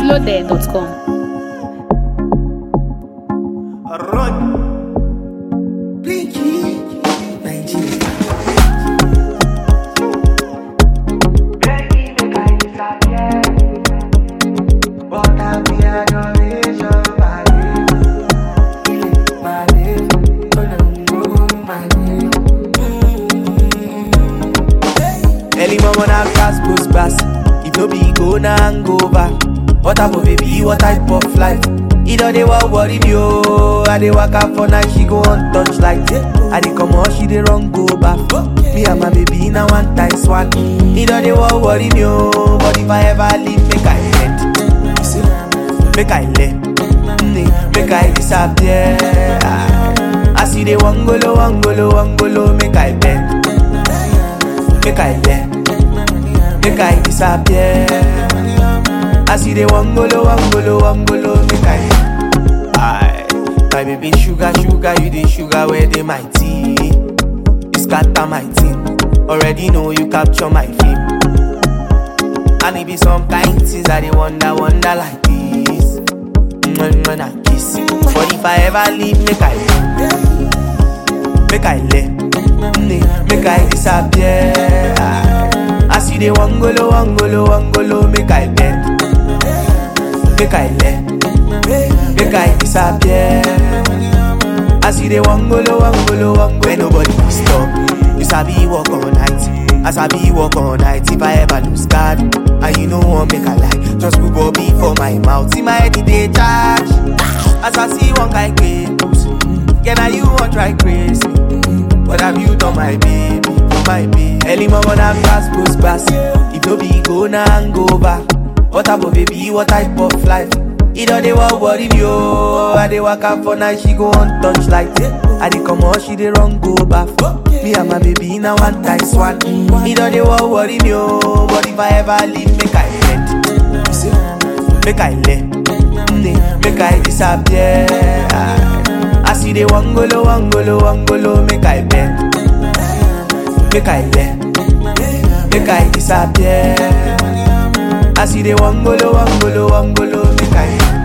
pointloaded.com. Run. Pinky. Nigeria. Early mama na gas goes past. If no be go na hangover. What type of baby? What type of life? It don't they want worry me oh. I dey walk out for night, she go on touch light. I dey come out, she dey run go back. Me and my baby na one times one. It don't they want worry me oh. But if I ever leave, make I end. You see, make I let, mm, make I disappear. I see the one golo, one golo, one golo, make I bend, make I let, make I disappear. I see the one golo, one golo, one golo, make I. Aye, my baby sugar, sugar, you the sugar where they my tea. You scatter my team. Already know you capture my fame. And it be some kind things I they wonder, wonder like this. When, when I kiss, but if I ever leave, make I make I let, mm, make I disappear. I see the one golo, one golo, one golo, make I bend, make I let, make I disappear. I see the one golo, one golo, one golo, nobody will stop. You sabi walk all night, I sabi walk all night. If I ever lose God, and you know one make a lie, just put Bobby for my mouth. See my head in the charge. As I see one kind cables, yeah now you want try crazy. What have you done, my baby? Oh, my baby. Early mama na gas goes past. If no be go na hangover. What type of baby? What type of life? It don't they want worry me oh. I dey walk out for night, she go on touch light. I dey come out, she dey run go back. Me and my baby na one times one. It don't they want worry me oh. But if I ever leave, make I bend. You see, make I let, mm, make I disappear. I see the one golo, one golo, one golo, make I bend, make I let, make I disappear. I see the one golo, one golo, one golo, make I.